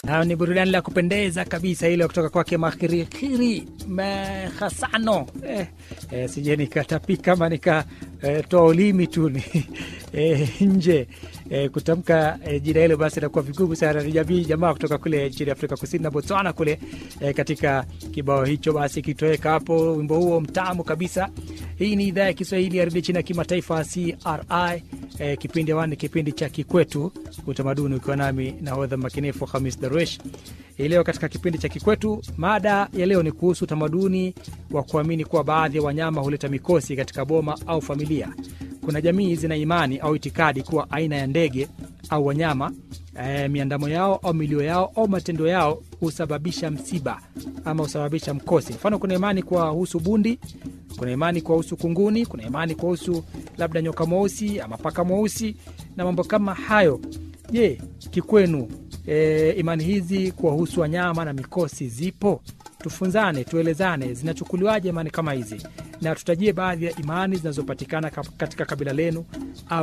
Nayo ni burudani la kupendeza kabisa ile kutoka kwake Makhirikiri Mehasano. Eh, eh, sije nikatapika ama nikatoa eh, ulimi tu ni eh, nje eh, kutamka eh, jina hilo basi inakuwa vigumu sana. Ni jamii jamaa kutoka kule nchini Afrika Kusini na Botswana kule eh, katika kibao hicho basi kitoweka hapo, wimbo huo mtamu kabisa. Hii ni idhaa ya Kiswahili ya redio chini ya kimataifa CRI. Eh, kipindi awani kipindi cha Kikwetu Utamaduni, ukiwa nami nahodha makinifu Hamis Darwesh. Hii leo katika kipindi cha Kikwetu, mada ya leo ni kuhusu utamaduni wa kuamini kuwa baadhi ya wanyama huleta mikosi katika boma au familia. Kuna jamii zina imani au itikadi kuwa aina ya ndege au wanyama e, miandamo yao au milio yao au matendo yao husababisha msiba ama husababisha mkosi. Mfano, kuna imani kuwahusu bundi, kuna imani kuwahusu kunguni, kuna imani kuwahusu labda nyoka mweusi ama paka mweusi na mambo kama hayo. Je, kikwenu e, imani hizi kuwahusu wanyama na mikosi zipo? Tufunzane, tuelezane, zinachukuliwaje imani kama hizi, na tutajie baadhi ya imani zinazopatikana katika kabila lenu au